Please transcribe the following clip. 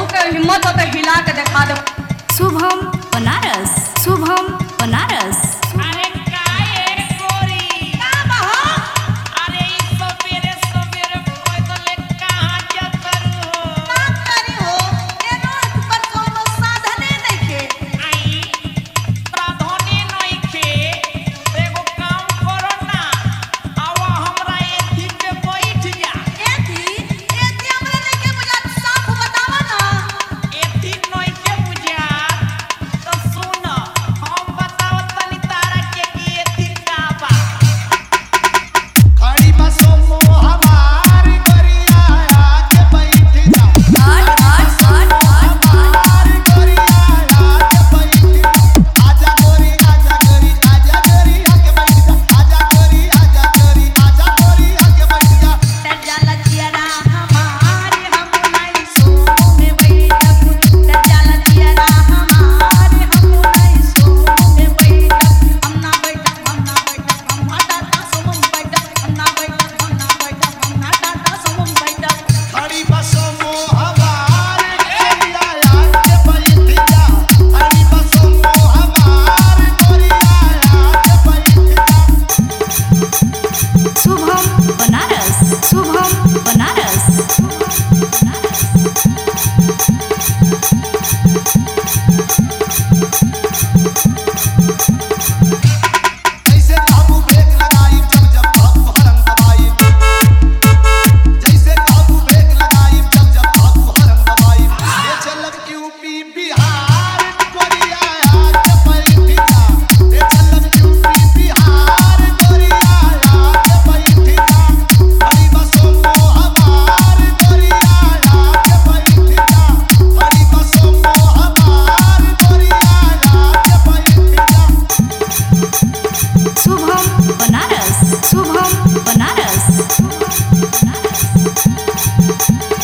के हिम्मत हो तो हिला के दिखा दो शुभम बनारस शुभम बनारस अरे काहे गोरी का बहो अरे ई सबेरे सबेरे पैदल कहाँ जतर हो का करी हो ए रोड पर कोनो साधने नइखे आई प्राधान्य नइखे एगो काम करो ना आवा हमरा एथी पे बैठ जा एथी एथी हमरा नइखे बुझात साफ बतावा ना एथी नइखे बुझात तो सुन हम बतावत तनी तारा के कि एथी का बा खड़ी बसों मो हमार गरिया आके बैठ जा आठ आठ आठ आठ हमार गरिया आके बैठ जा आजा गोरी आजा गोरी आजा गोरी आके बैठ जा आजा गोरी आजा गोरी आजा गोरी आके बैठ जा टजाला चियरा हमारे हम नहीं सोने बैठक टजाला चियरा हमारे हम नहीं सोने बैठक हम ना बैठक हम ना बैठक हम ना टाटा सुमन बैठक हम ना बैठक हम ना बैठक हम ना टाटा सुमन बैठक खड़ी बसों मो हमार गरिया आके बैठ जा खड़ी बसों मो हमार गरिया आके बैठ जा शुभम बनारस शुभम बनारस बनारस जैसे काबू ब्रेक लगाई जब जब काबू हरम दबाई जैसे काबू ब्रेक लगाई जब जब काबू हरम दबाई ये चलक यूपी बिहार कोरिया आके बैठ जा ये चलक यूपी बिहार कोरिया आके बैठ जा हरी बसों को हमार कोरिया आके बैठ जा हरी बसों को हमार कोरिया आके बैठ जा शुभम बनारस शुभम बनारस बनारस